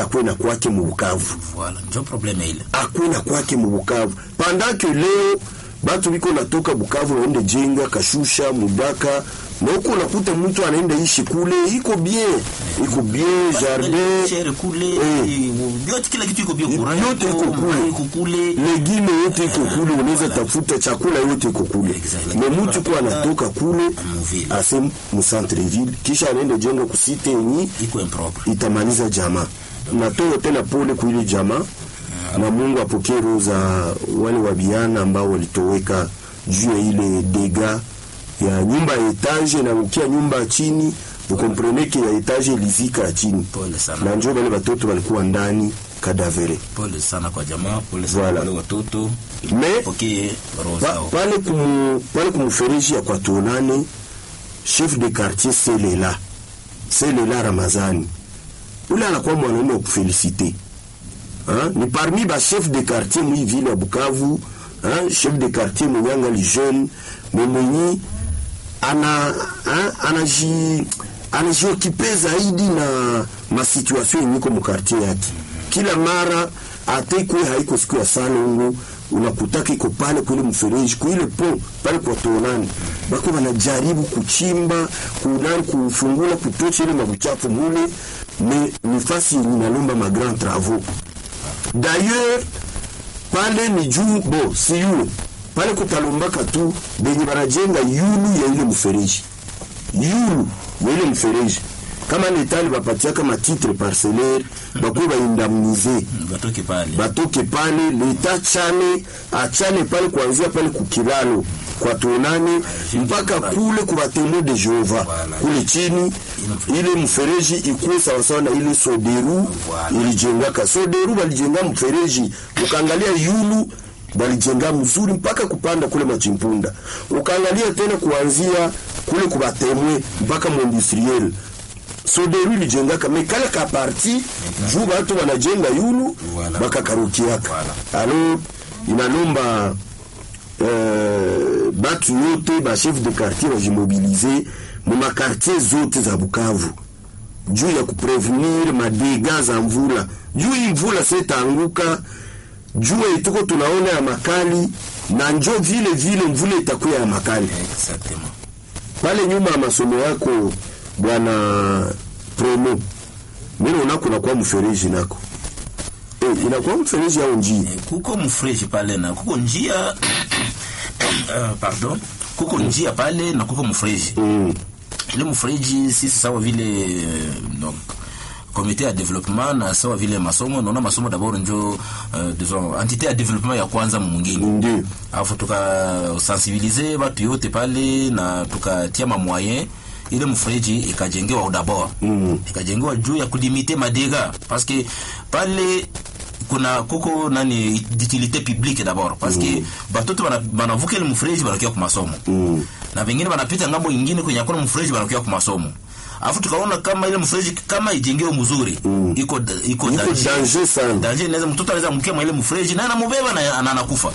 stade akwe na kwake mu Bukavu Voilà, ndio probleme ile. akwe na kwake mu Bukavu pendant que leo batu biko natoka Bukavu waende jenga Kashusha Mudaka na huko unakuta mtu anaenda ishi kule iko bien iko bien jardin Chere kule, Eh. yote kila kitu iko bien courant. yote iko kule. iko kule. legime yote iko kule, unaweza tafuta chakula yote iko kule. Exactly. Me mtu kwa anatoka kule Muvile. ase mu centre ville, kisha anaenda jenga kusite yenyi Iko impropre. itamaliza jamaa. Natoa tena pole kwa ile jamaa, na Mungu apokee roho za wale wabiana ambao walitoweka juu ya ile dega ya nyumba ya etage na ukia nyumba ya chini ukompreneke ya etage ilizika ya chini, Pole sana. na njoo wale watoto walikuwa ndani kadavere Pole sana kwa jamaa, pole sana Voilà. kwa wale watoto. Me- Pokee roho Pa, zao. pale kumu, pale kumufereji ya kwa tuonane chef de quartier Selela Selela Ramazani ule anakuwa mwanaume wa kufelicite ha? ni parmi ba chef de quartier mwi vile ya Bukavu ha? chef de quartier mwenyanga li jeune mwenye ana ha? anaji anajiokipe zaidi na masituation yenye iko mu quartier yake kila mara atekwe haiko siku ya salongo unakutaka iko pale kule mfereji kuile po pale kwa tonani bako wanajaribu kuchimba kunani kufungula kutocha ile mabuchafu mule me nifasi yenye inalomba ma grand travaux d'ailleurs pale ni juu bo si yule pale kutalombaka tu benye banajenga yulu ya ile mfereji yulu ya ile mfereji kama letali bapatiaka matitre parcellaire bakuwe baindamnize Batoke pale. batoke pale leta chane achane pale kuanzia pale kukilalo kwa tuonane mpaka kule kwa batemo de Jehova kule chini, ile mfereji ikuwe sawasawa na ile soderu ilijengaka. Soderu balijenga mfereji, ukaangalia yulu balijenga mzuri mpaka kupanda kule machimpunda, ukaangalia tena kuanzia kule kubatemwe mpaka mwindustriel soderu ilijengaka mekale ka parti juu batu wanajenga yulu Voilà. bakakarukiaka alors inalomba euh, batu yote ba chef de quartier bajimobilize mu makartier zote za Bukavu juu ya kuprevenir madega za mvula juu hii mvula setaanguka jua ituko tunaona ya makali na njo vile vile mvula itakuwa ya makali Exactement. pale nyuma ya masomo yako bwana promo mimi naona kuna kwa mfereji nako eh, inakuwa mfereji au njia Eh, kuko mfreji pale na kuko njia uh, pardon kuko njia pale na kuko mfreji mm. ile mfreji sisi sawa vile eh, donc komite ya development na sawa vile masomo naona masomo d'abord njo uh, disons entité ya development ya kwanza mwingine ndio alafu tukasensibilize batu yote pale na tukatia mamoyen ile mfereji ikajengewa d'abord Mm. ikajengewa juu ya kulimite madega parce que pale kuna kuko nani d'utilité publique d'abord parce que batoto bana- banavuka ile mfereji banakia kwa masomo Mm. na vingine banapita ngambo ingine kwenye hakuna mfereji banakia kwa masomo alafu tukaona kama ile mfereji kama ijengewe mzuri Mm. iko iko iko danger sana danger inaweza mtoto anaweza mkia mwa ile mfereji na anamubeba na na anakufa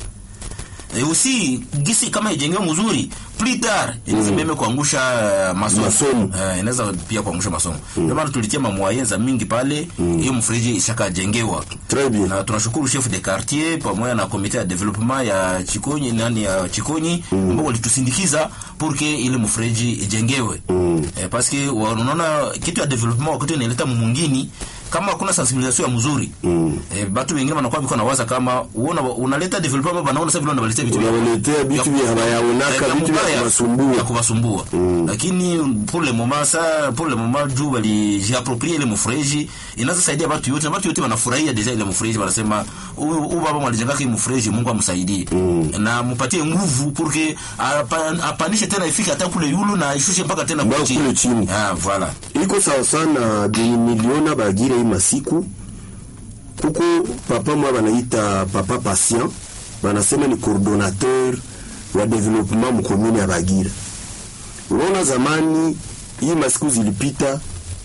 e usi gisi kama ijengewe mzuri plus tard inaweza Mm. meme kuangusha uh, masomo Masomo. Eh, inaweza pia kuangusha masomo ndio maana tulitia mamwaye za mingi pale hiyo mfereji ishakajengewa très bien na tunashukuru chef de quartier pamoja na komite ya development ya Chikonyi nani ya Chikonyi ambao walitusindikiza porque ile mfereji ijengewe Mm. eh, parce que wa- unaona kitu ya development wakati inaleta mumungini kama hakuna sensibilisation ya mzuri Mm. eh, batu wengine wanakuwa biko nawaza kama uona unaleta development banaona sasa vile unawaletea vitu vya- unawaletea vitu vya hawayaonaka ya vitu vya mubaya, kuwasumbua ya kuwasumbua lakini pour le moment ça pour le moment juu walijiaproprie ile mfereji inaweza saidia watu yote na watu yote wanafurahia deja ile mfereji wanasema huyu huyu baba mwalijengaka hii mfereji Mungu amsaidie na mpatie nguvu pour que apa- apanishe tena ifike hata kule yulu na ishushe mpaka tena Mpaka kule kule chini. ah voilà iko sawa sana benye miliona bagira hii masiku kuko papa mwa banaita papa patient banasema ni coordonnateur wa development mkomune ya Bagira. Unaona zamani hii masiku zilipita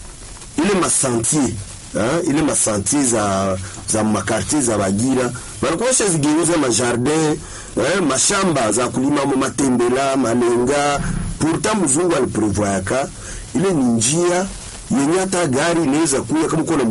ile masantier ha? ile masantier za za makartier za Bagira balikuwa washazigeuza majardin eh, mashamba za kulima mo matembela malenga pourtant mzungu aliprevoyaka ile ni njia yenye hata gari inaweza kuya kama uko na